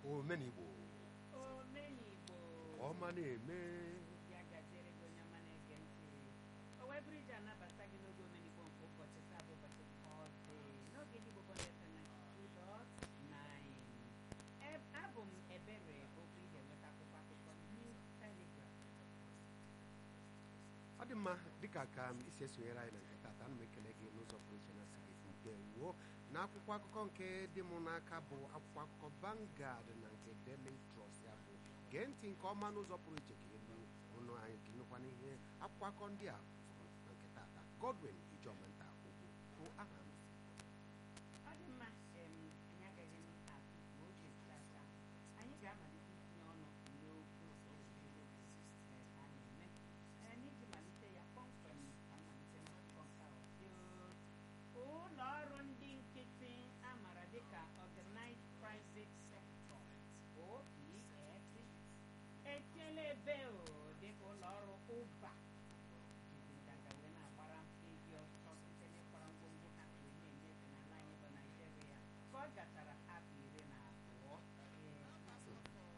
omenigbo omenigbo ọma na-eme ya gaziere gị onye ọma na-ege ntị o wee bụrụ iji anabata gị n'oge omenigbo nke ụbọchị taa bụ ụbọchị Tọzdee n'oge ndị Igbo Bond FM 92.9 abụ m ebere okwu ihe nweta akwụkwọ akụkọ New Telegraph ọ dị mma dịka ka m isi esonyere anyị na nke tata ana m ekele gị n'ụzọ pụrụ iche na sị gị ndewo na akwụkwọ akụkọ nke dị m n'aka bụ akwụkwọ akụkọ Vanguard na nke Daily Trust ya bụ gee ntị nke ọma n'ụzọ pụrụ iche ka elu ọnụ anyị ka ịnụkwa n'ihe akwụkwọ akụkọ ndị a fụrụ na nke tata Godwin Ijomanta Ogbu bụ aha m ọ dị mma em, anyị agaghị m atụ ka oge gacha anyị ga-amalite itinye ọnụ n'okwu owuwe a na-eme Ee, n'iji malite ya kpọmkwem ka mmalite n'akụkọ nke a ọsị ụlọ ọrụ ndị nkịtị a maara dịka Organized Crisis Sector OPS etiela ebe o dịka ụlọ ọrụ ụba jiri nganga wee na-agbara ehi ọsọ site n'ịkwara ngwongwo ha wee na-enyefe n'ala anyị bụ Naịjirịa ka ọ gachara afọ iri na abụọ Ee,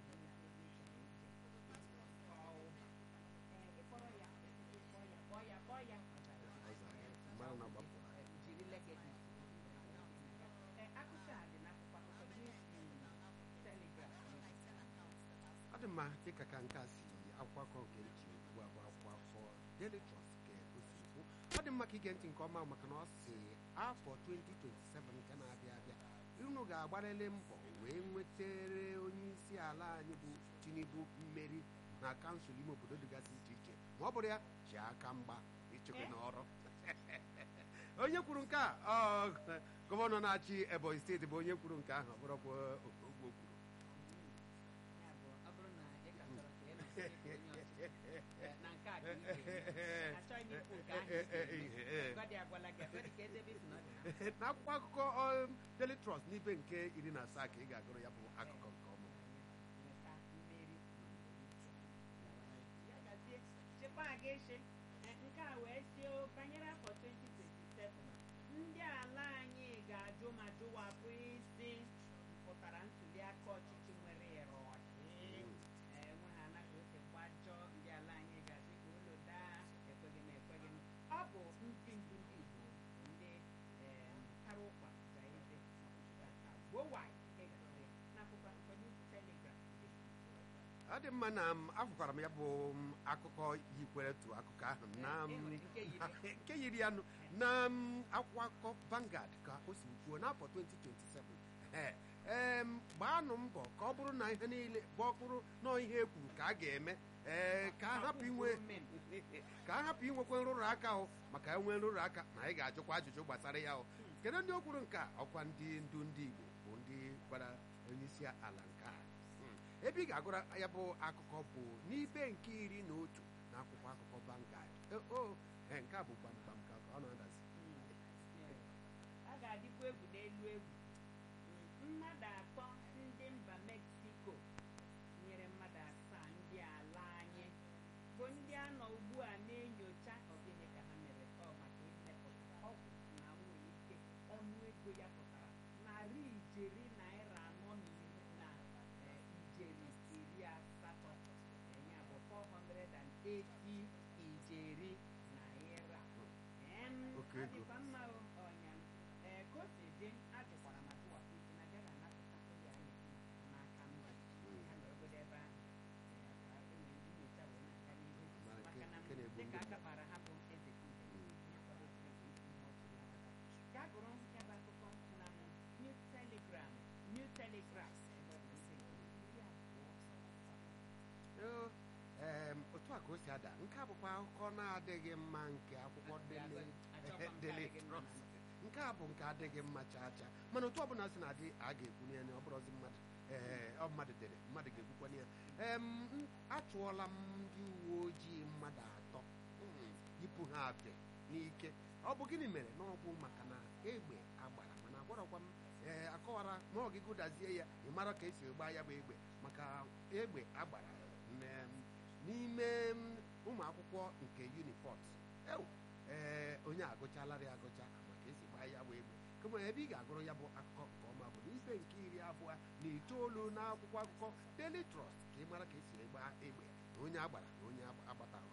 Ee, ịkpọrọ ya kpọọ ya kpọọ ya kpọọ ya ọ zara ya. Ọ zara ya. Mara na ọ gbapụrụ Ee, jiri legedis Ee, akụkọ a dị n'akwụkwọ akụkọ News Telegraph ọ dị mma dịka ka nke a si akwụkwọ akụkọ nke nchi ugbu a bụ akwụkwọ akụkọ Daily Trust ka o si kwu ọ dị mma ka ige ntị nke ọma maka na ọ si afọ 2027 nke na-abịa abịa unu ga-agbarịrị mbọ wee nwetere onye isi ala anyị bụ Tinubu mmeri na kansụl ime obodo dịgasị iche iche ma ọ bụrụ ya ji aka mgba ịchụgị Eh? n'ọrụ onye kwuru nke a ọ gọvanọ na-achị Ebonyi steeti bụ onye kwuru nke ahụ ọ bụrụkwa ogbo kwuru Ya bụ, ọ bụrụ na ị ka chọrọ ka ị na-asị onye ọchịchị, eh, na nke a ka ị ga-eme. Achọghị m ikwu nke ahụ ị ga-eme. Agadi agwala gị, agadi ka eze ebe isi na ọ dị na n'akwụkwọ akụkọ um, Daily Trust n'ibe nke iri na asaa ka ị ga-agụrụ ya bụ akụkọ nke ọma nweta mmeri ya gazie chekwa aga eche Eh, nke a wee sie o, banyere afọ 2027 ndị ala anyị ga-ajụ ma jụwapụ isi mpụtara ntuli aka ọchịchị nwere ịrụ ọchị Eh, nwe ha anaghị ose gbajọ ndị ala anyị ga-asị ka ụlọ daa ekweghị m ekweghị m ọ bụ ndị ndu ndị Igbo ndị eh, kara ụkwa ga eze gboo nwanyị n'akwụkwọ akụkọ New Telegraph ọ dị mma na m afụkwara m ya bụ m, akụkọ yikwere tu akụkọ ahụ na m, E nwere nke yiri. nke yiri ya nụ na m, akwụkwọ akụkọ Vanguard ka o si kwuo n'afọ 2027 Ee, em, gbaanụ mbọ ka ọ bụrụ na ihe niile bụ ọkpụrụ nọọ ihe e kwuru ka a ga-eme ee ka a hapụ inwe ka a hapụ inwekwe nrụrụ aka o maka enwe nrụrụ aka na anyị ga-ajụkwa ajụjụ gbasara ya o kedu ndị o kwuru nke a ọkwa ndị ndu ndị Igbo bụ ndị gwara onyeisi ala nke a Hmm. ebe ị ga-agụrụ ya bụ akụkọ bụ n'ibe nke iri na otu na akwụkwọ akụkọ Vanguard Eh, o eh, nke a bụ gbamgbam ka ọ na-adazi a ga-adịkwa egwu n'elu egwu mmadụ atọ ndị mba Mexico nyere mmadụ asaa ndị ala anyị bụ ndị a nọ ugbu a na-enyocha ọgịnị ka ha mere ọ maka imepụta ọgwụ na nwere ike ọnụ ego ya pụtara narị ijeri naira anọ na iri na eh, ijeri iri asatọ Eh, ya bụ 480 ijeri naira Em, Oke ọ ego. dịkwa mma o, ọnya ee ka o si dị ajụkwara ma tụwapụ isi na bịa na-anapụta ndị a na-esi n'aka mba ya na obodo ebe ahụ ee, ka e nwere ndị nyocha wee na-aga n'ihu Mara maka nke- na nke na-egbu dịka ndị aka mmadụ. bara ha bụ eze kumbe ya kwadosiri bụ isi ihe ọchị ya aka. gaa gụrụ ya bụ akụkọ na New Telegram New Telegraph ebe ọ dị isi iri abụọ Yo, em, otu a ka o si ada nke a bụkwa akụkọ na-adịghị mma nke akwụkwọ Daily Achọkwa m ka Daily adịghị mma Trust nke a bụ nke adịghị mma chaa chaa mana otu ọbụla si na-adị a ga-ekwunye ya na ọ bụrụzi mmadụ ee ọ mmadụ dere mmadụ ga-ekwukwana ya em m- achụọla m ndị uwe ojii mmadụ atọ Mm, yipụ ha apị n'ike ọ bụ gịnị mere na ọ bụ maka na egbe agbara mana agwarọkwa m ee akọwara ma ọ gị gụdazie ya ị mara ka esi gbaa ya bụ egbe maka egbe agbara m- n'ime m, ụmụ akwụkwọ nke uniport ew ee onye agụchalarị agụcha maka esi gbaa ya bụ egbe kama ebe ị ga-agụrụ ya bụ akụkọ nke ọma bụ n'ibe nke iri abụọ ụwa na itoolu na akwụkwọ akụkọ Daily Trust ka ị mara ka esi egba egbe na onye agbara na onye agbatara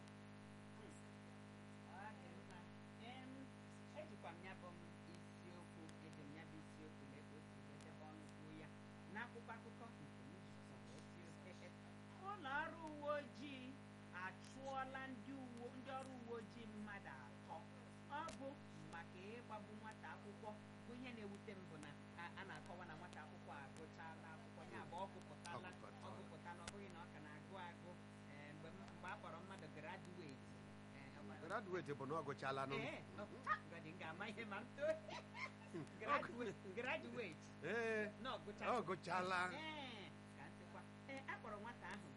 Ọ dị mma. Em, ejikwa m ya bụ m isiokwu eji m ya bụ isiokwu lee ka o si wee debe ọnụ kwuo ya n'akwụkwọ akụkọ nke m jikọta wee sie ụlọ ọrụ uwe ojii achụọla ndị uwe ndị ọrụ uwe ojii mmadụ atọ ọ bụ maka ịgbagbu nwata akwụkwọ bụ ihe na-ewute m bụ na a- a na-akọwa na nwata akwụkwọ agụchala akwụkwọ ya bụ ọ gụpụtala Ọ ọ gụpụtala. gụpụtala ọ bụghị na ọ ka na-agụ agụ ee, mgbe m- mgbe a kpọrọ mmadụ graduate ee, ọ ma- graduate bụ na ọ gụchala nụ Ee, ọ- ha, ngọdị m ga-ama ihe ma m too Graduate- graduate ee na ọ ọgụcha gụchala ee ka ntịkwa ee a kpọrọ nwata ahụ